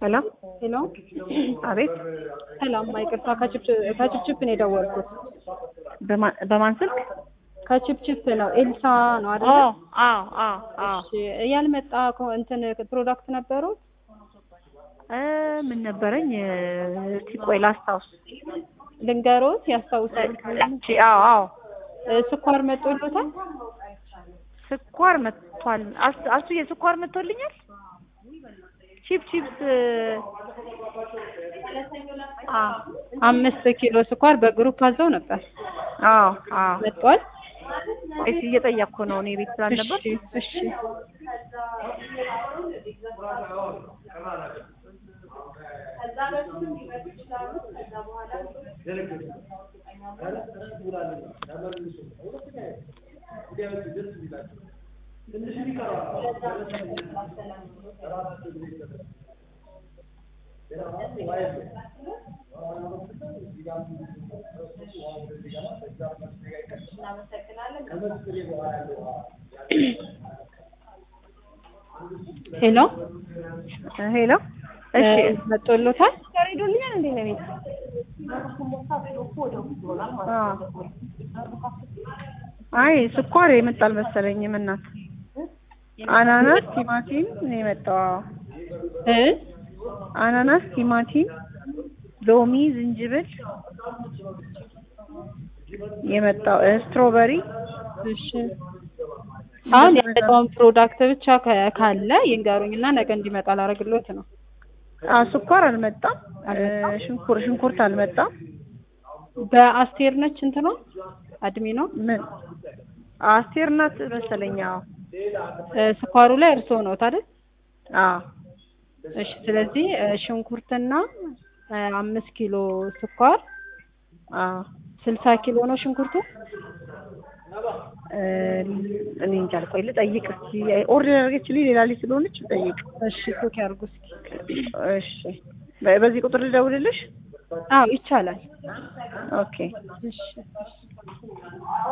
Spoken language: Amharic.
ሄሎ ሄሎ አቤት ሰላም፣ ይቅርታ ከችፕችፕ ነው የደወልኩት። በማ- በማን ስልክ? ከችፕችፕ ነው። ኤልሳ ነው ኦ አይደል? አዎ አዎ አዎ እሺ፣ ያልመጣ ኮ- እንትን ፕሮዳክት ነበሩት? እ ምን ነበረኝ እስቲ ቆይ ላስታውስ። ልንገሮት ያስታውሳል። እቺ አዎ አዎ እ ስኳር መጦሎታል? ስኳር መጥቷል። አስ- አሱዬ ስኳር መጥቶልኛል። ቺፕ ቺፕስ አ አምስት ኪሎ ስኳር በግሩፕ አዘው ነበር። አዎ አዎ መጥቷል? እሺ እየጠየቅኩ ነው እኔ ቤት ስላልነበር እሺ እሺ ሄሎ ሄሎ እሺ እ መጦሎታል? ስኳር ሄዶልኛል እንዴ ነው ቤት አይ ስኳር የመጣል መሰለኝም እናት አናናስ ቲማቲም ነው የመጣው አዎ። እ አናናስ ቲማቲም ሎሚ ዝንጅብል የመጣው እ ስትሮበሪ እሺ አሁን የመጣውን ፕሮዳክት ብቻ ከ- ካለ ይንገሩኝና ነገ እንዲመጣ ላደርግሎት ነው። አ ስኳር አልመጣም እ ሽንኩር ሽንኩርት አልመጣም በአስቴር ነች እንትኗ አድሚ ነው ምን አስቴር ናት መሰለኝ አዎ እ ስኳሩ ላይ እርስዎ ነው አይደል? አዎ እሺ ስለዚህ እ ሽንኩርትና እ አምስት ኪሎ ስኳር አዎ ስልሳ ኪሎ ነው ሽንኩርቱ። እ እኔ እንጃ ቆይ ልጠይቅ እስኪ ኦርደር ያደረገችልኝ ሌላ ልጅ ስለሆነች ልጠይቅ እሺ ቶክ ያርጉ እስኪ። እሺ በ- በዚህ ቁጥር ልደውልልሽ አዎ ይቻላል። ኦኬ እሺ